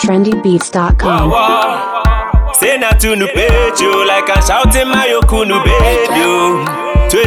trendybeats.com. Wow. Say na to nu page you like I'm shouting my okunu baby. oh.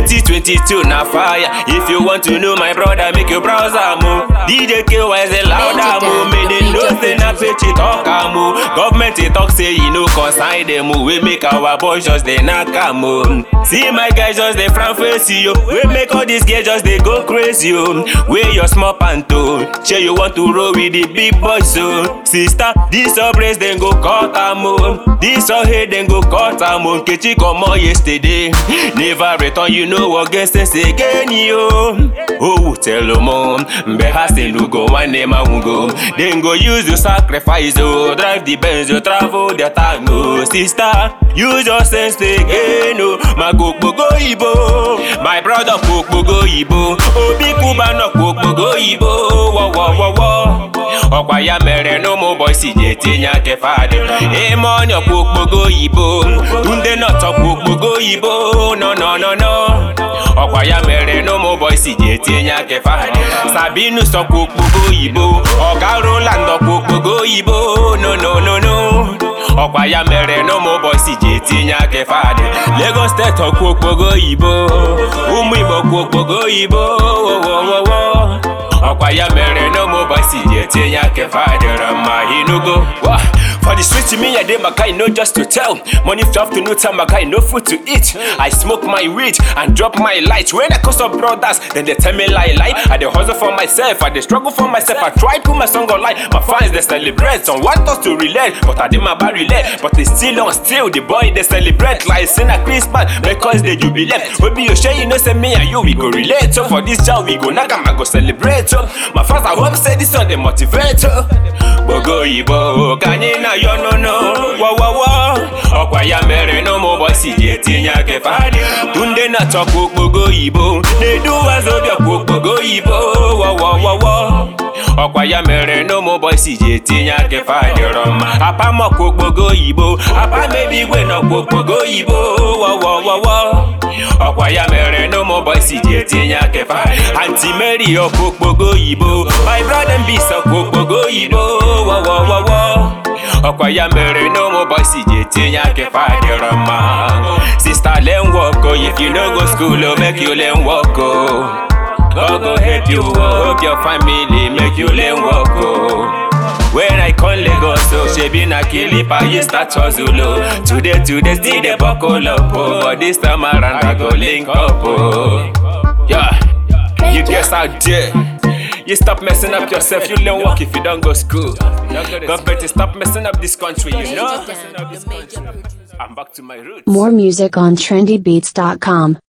2022 na fire. If you want to know my brother, make your browser move. DJ KY is a louder move. Make them know say na page it talk am oh. Government it talk say you know consign them oh. We make our boys just they knock am oh. See my guys just they front face you. We make all these girls just they go crazy oh. Wear your small panto. Say you want to roll with the big boys so. Sister, this your brace then go cut am oh. This your head then go cut am oh. Nkechi comot yesterday. Never return you know what guess this again yo. Oh tell them oh. Mbe hasi no go one name I won't go. Then go use your sacrifice oh. Drive the Benz you travel the time oh. Sister, use your sense again oh. My go go ibo. My brother go ibo. Obi Kuba no go ibo. Wo wo wo wo. ọkwa ya mere na ụmụ bọysi ji etinye aka fadị ime ọnya ọkwa okpogo oyibo ndị nọtọkwa okpogo oyibo nọ nọ nọ nọ ọkwa ya mere na ụmụ bọysi ji etinye aka fadị sabinu sọkwa okpogo oyibo ọgarụla ndọkwa okpogo oyibo no no no no ọkwa ya mere na ụmụ bọysi ji etinye aka fadị Lagos steeti ọkwa okpogo oyibo ụmụ igbo kwa okpogo oyibo wowowowo ọkwa ya mere na ụmụ bọysi ji etinye aka fadịrị mma inugo Wah! For the street, me, I did my guy, no just to tell. Money flop to no time, my guy, no food to eat. I smoke my weed and drop my light. When I cause up brothers, then they tell me lie, lie. I dey hustle for myself, I dey struggle for myself. I try put my song online. My fans they celebrate, some want us to relate, but I did my bad relate. But they still on still, the boy they celebrate like sin a Christmas because they jubilate. We be your share, you know, say me and you we go relate. So for this job we go knock 'em, I go celebrate. So my fans I hope say this one they motivate. So. Gbogo Igbo ka anyị na ya ọnụnụ wọwọwọ ọkwa ya mere na ụmụ ụbọchị ji etinye aka fadị tunde na-achọkwa okpogo oyibo na-edu wazobịakwa okpogo oyibo wọwọwọwọ ọkwa ya mere na ụmụ ụbọchị ji etinye aka fadịrọ mma apamọkwa okpogo oyibo apamebi igwe nọkwa okpogo oyibo wọwọwọwọ ọkwa ya mere na ụmụ ụbọchị ji etinye aka fadị anti mary ọkwa okpogo oyibo my brother mbisa ọkwa okpogo oyibo wọwọwọwọ ọkwa ya mere na ụmụ bọysi ji etinye aka fadịrọ mma sista len work o if you no go school o make you learn work o God go help you o hope your family make you learn work o. When I come Lagos, so shebi na kilipa you start hustle o. Today today still dey buckle up o, but this time around I go link up o. Yeah, you guys out there. You stop messing up yourself, you learn work if you don't go school. Government, stop messing up this country, you know? I'm back to my roots. More music on trendybeats.com.